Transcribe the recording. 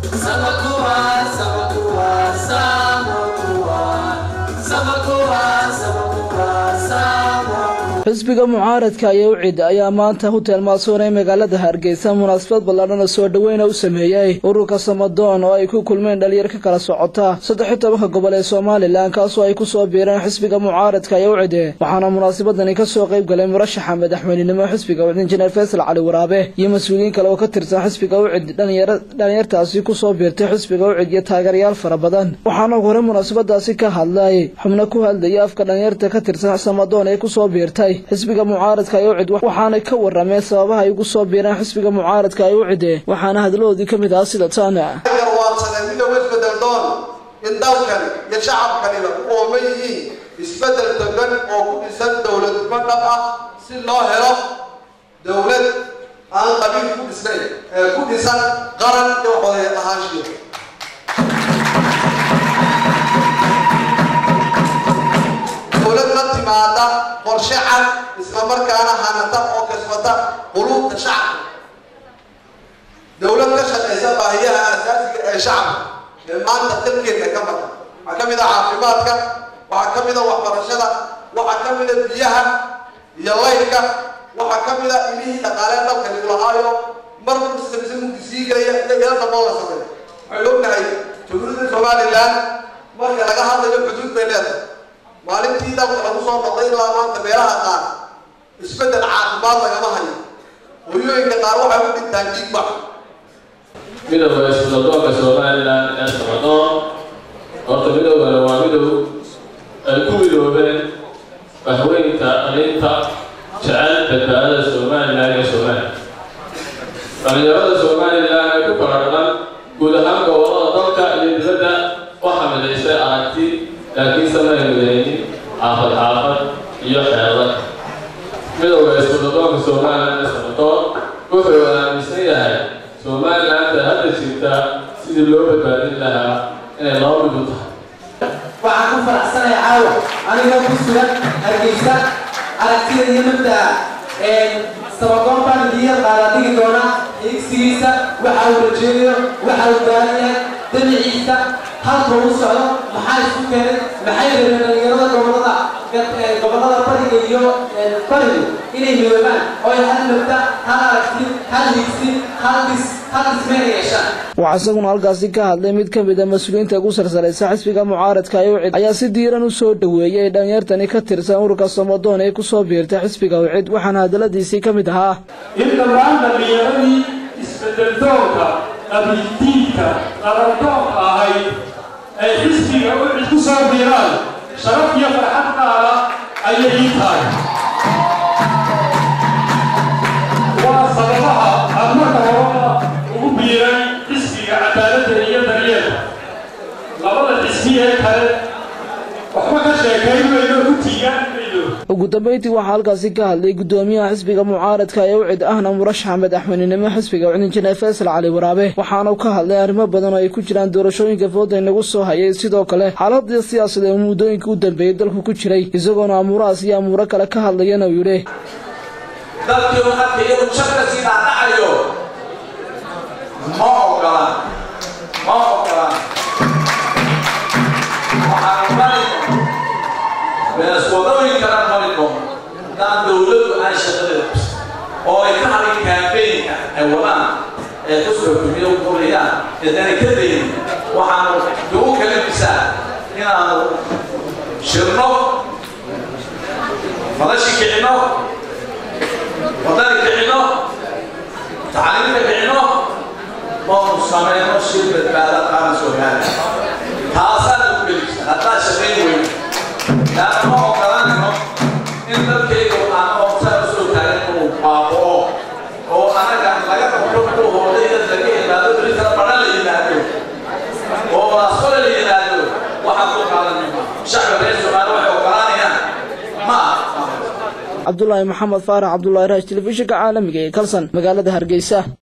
xisbiga mucaaradka ayaa u cid ayaa maanta hotel maasoon ee magaalada hargeysa munaasabad ballaadhan oo soo dhoweyna u sameeyey ururka samadoon oo ay ku kulmeen dhalinyar ka kala socota saddex iyo tobanka gobol ee somalilan kaasoo ay kusoo biireen xisbiga mucaaradka ayaa u cide waxaana munaasabadani kasoo qayb galay murashaxa madaxweynenimo xisbiga ucid injineer faysal cali waraabe iyo mas-uuliyiin kale oo ka tirsan xisbiga ucid dhalinyartaasi kusoo biirtay xisbiga ucid iyo taageerayaal fara badan waxaana hore munaasabadaasi ka hadlay xubno ku hadlaya afka dhalinyarta ka tirsan samadoon ee kusoo biirtay xisbiga mucaaradka ay u cid waxaanay ka warrameen sababaha ay ugu soo biireen xisbiga mucaaradka ay u cide waxaana hadlahoodii ka mid ahaa sida taana garwaadsadeen midooba isbedel doon in dalkan iyo shacabkanina u ooman yihiin isbedel togan oo ku dhisan dowladnimo dhab ah si loo helo dowlad aan qabiil ku dhisnayn ee ku dhisan qaran iyo xodeed ahaanshiya dowlad la timaada qorshe cad isla markaana hanata oo kasbata quluubta shacabka dowlad ka shaqaysa baahiyaha asaasiga ee shacabka ee maanta dalkeena ka maqan waxaa ka mid a caafimaadka waxaa ka mid a waxbarashada waxaa ka mid a biyaha iyo laydka waxaa ka mid a ilihii dhaqaalee dalka liglahaayo mar muslimsi mugdi sii gelaya iyo ila damboo la sameeyo waxaynu ognahay jamhuuriyadda somalilan marka laga hadlayo xuduud bay leedahay maalintii dalka lagu soo noqday ilaa maanta meelaha qaar isbeddel caafimaad lagama hayo hooyooyinka qaar waxay u dhintaan dhiigbax midowga iskudadoonka somalilan ee samadoon horta midowgana waa midow ay ku midoobeen waxweynta alinta jecel badbaadada somalilan iyo somalilan dhalinyarada somalilan ee ku kala dhaqan guud ahaan gobolada dalka iyo dibadda waxaa midaysay aragti laakiin samay midaynin xaafad xaafad iyo xeedan midowga iskudadoonka somalilan ee samadoon wuxuu aaminsan yahay somalilaanta hadda jirta sidii loo badbaadin lahaa inay laba mid u tahay waxaan ku faraxsanaya caawa anigoo ku sugan hargeysa aragtida iyo mabdaa sabadoon baan idiin qaada dhigi doonaa igsigiisa waxa uu rajeeyo waxa uu baahan yahay dabiciisa halka uu socdo maxaa isku keenay maxay rabeen dhalinyarada gobolada gobolada bariga iyo barigu inay midoobaan oo ay hal mabda hal aragti hal higsi hal dhis hal dhismeen yeeshaan waxaa isaguna halkaasi ka hadlay mid ka mid a mas-uuliyiinta ugu sarsaraysa xisbiga mucaaradka ay ucid ayaa si diiran u soo dhoweeyey dhalinyartani ka tirsan ururka samadoon ee kusoo biirtay xisbiga ucid waxaana hadaladiisii ka mid ahaa in dhammaan dhallinyaradii isbedeldoonka qabiildiinka qarandoonka ahayd ay xisbiga ucid ku soo biiraan sharaf iyo farxad qaada ayay ii tahay waa sababaha aan marka horeba ugu biiray xisbiga cadaaladda iyo daryeelka labada xisbi ee kale waxba ka sheekayn mayno ku tiigaan mayno ugu dambeyntii waxaa halkaasi ka hadlay guddoomiyaha xisbiga mucaaradka ee ucid ahna murashaxa madaxweynenimo xisbiga ucid injineer faysal cali waraabe waxaana ka hadlay arrimo badan oo ay ku jiraan doorashooyinka fooda inagu soo hayay sidoo kale xaaladii siyaasadeed ee muddooyinka u dambeeyey dalku ku jiray isagoona amuurahaas iyo amuuro kale ka hadlayana uu yidhi dadkii u marka iyagu jabka sii dhaadhacayo ma ogolaan ma ogolaan waxaanu marayno beeswadooyinkana marayno haddaan dowladdu aan shaqadeeda oo ay ka hadin kaambeynka ay wadaan ee xusba kumiya qorayaan eedana ka dayin waxaanu dugu kalamisaa inaanu shirno madashi kicino wadani kicino tacliimta kicino oonu samayno shir badbaada qaran soomaaliya taasaana ku gelisa haddaa shaqayn weyn laana ma ogolanayno in dalkaygu aan oobsaa usoo taagan inuu baaboo oo anaga laga qabto ku hoodayda laga yimaado beritana badhan la yimaado oo asqole la yimaado waxaan ku qaadanayna shacbi reer soomaaliya waxay ogolaanayaan ma aha cabdulaahi maxamed faarax cabdulaahi raash telefishinka caalamiga ee kalsan magaalada hargeysa